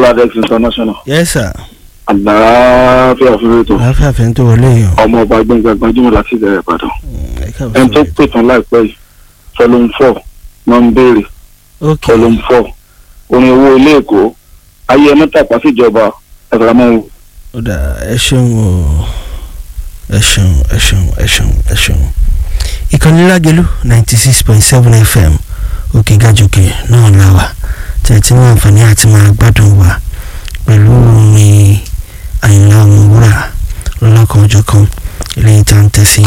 Ladex international yes sir àlàáfíà fún ètò àáfíà fẹ́ tó wọlé yìí o. ọmọ ọba gbẹngàn gbajúmọ̀ láti ìbẹ̀rẹ̀ ìbàdàn ẹ káàbọ̀ ẹni tó sórí. pè tán láìpẹ́ yìí volume four wọ́n ń béèrè ok volume four orin owó ilé èkó ayé ẹ mẹ́tàpá síjọba ẹ̀fọ́ramọ́ ó dà ẹ ṣeun o ẹ ṣeun ẹ ṣeun ẹ ṣeun ẹ ṣeun. ìkànnì lágẹ̀lú ninety six point seven fm òkè gàjòkè náà la wà tẹ̀tí ní àǹfààní àti máa gbádùn wa pẹ̀lú orin àyìnlá ọmọwúrà lọ́lọ́kan ọjọ́ kan ilé ìta ń tẹ̀sí